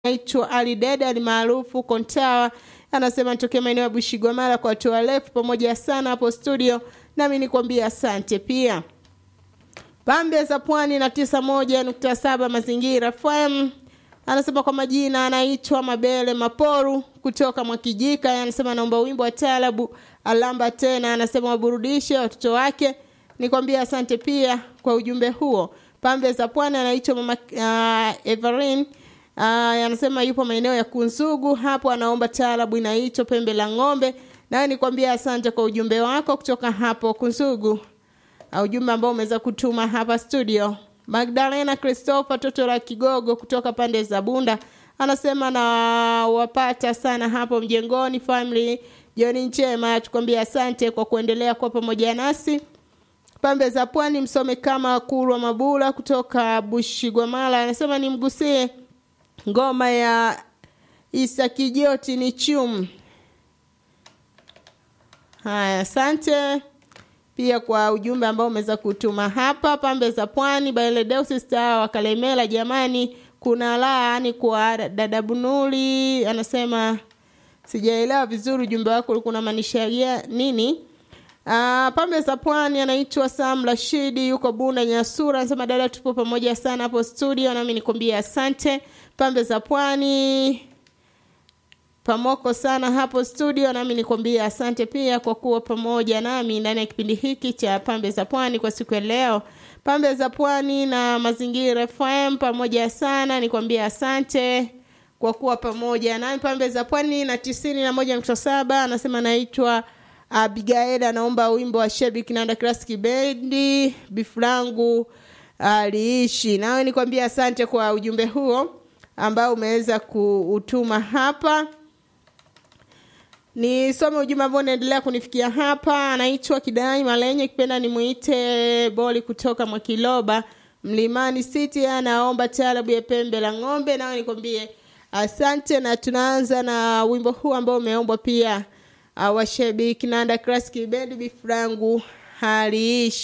naitwa Ali Deda ni maarufu Kontawa, anasema nitokea maeneo ya Bushigwamala kwa watu warefu pamoja sana hapo studio, nami nikwambia asante pia. Pambe za Pwani na tisa moja nukta saba Mazingira FM anasema kwa majina anaitwa Mabele Maporu kutoka Mwakijika. Anasema naomba wimbo wa taarabu alamba tena, anasema waburudishe watoto wake. Nikwambia asante pia kwa ujumbe huo. Pambe za Pwani anaitwa mama uh, Everin uh, anasema yupo maeneo ya Kunzugu hapo, anaomba taarabu inaitwa Pembe la Ng'ombe. Nawe nikwambia asante kwa ujumbe wako kutoka hapo Kunzugu, uh, ujumbe ambao umeweza kutuma hapa studio. Magdalena Christopher toto la Kigogo kutoka pande za Bunda anasema na wapata sana hapo mjengoni family jioni njema, tukwambia asante kwa kuendelea kuwa pamoja nasi. Pambe za Pwani msome kama Kurwa Mabula kutoka Bushigwamala anasema nimgusie ngoma ya Isa Kijoti ni chum. Haya, asante pia kwa ujumbe ambao umeweza kutuma hapa. Pambe za Pwani Baeledeusi Star wa Kalemela, jamani, kuna laani kwa dada Bunuli, anasema sijaelewa vizuri ujumbe wako ulikuwa unamaanisha nini. Uh, pambe za Pwani anaitwa Sam Rashidi yuko Bunda Nyasura, anasema dada, tupo pamoja sana hapo studio, nami nikwambia asante. Pambe za Pwani pamoko sana hapo studio, nami nikwambia asante pia kwa kuwa pamoja nami ndani ya kipindi hiki cha Pambe za Pwani kwa siku ya leo. Pambe za Pwani na Mazingira FM pamoja sana, nikwambia asante kwa kuwa pamoja nami. Pambe za Pwani na tisini na moja nukta saba anasema naitwa Abigail, anaomba wimbo wa Shebi Kinanda Classic Bendi bifrangu aliishi. Nawe nikwambia asante kwa ujumbe huo ambao umeweza kuutuma hapa nisome ujumbe ambao unaendelea kunifikia hapa. Anaitwa Kidai Malenye, kipenda nimuite Boli kutoka Mwakiloba Mlimani City, anaomba taarabu ya Pembe la Ng'ombe. Nawe nikwambie asante, na tunaanza na wimbo huu ambao umeombwa pia uh, washabiki Nanda Classic Band bifrangu haliishi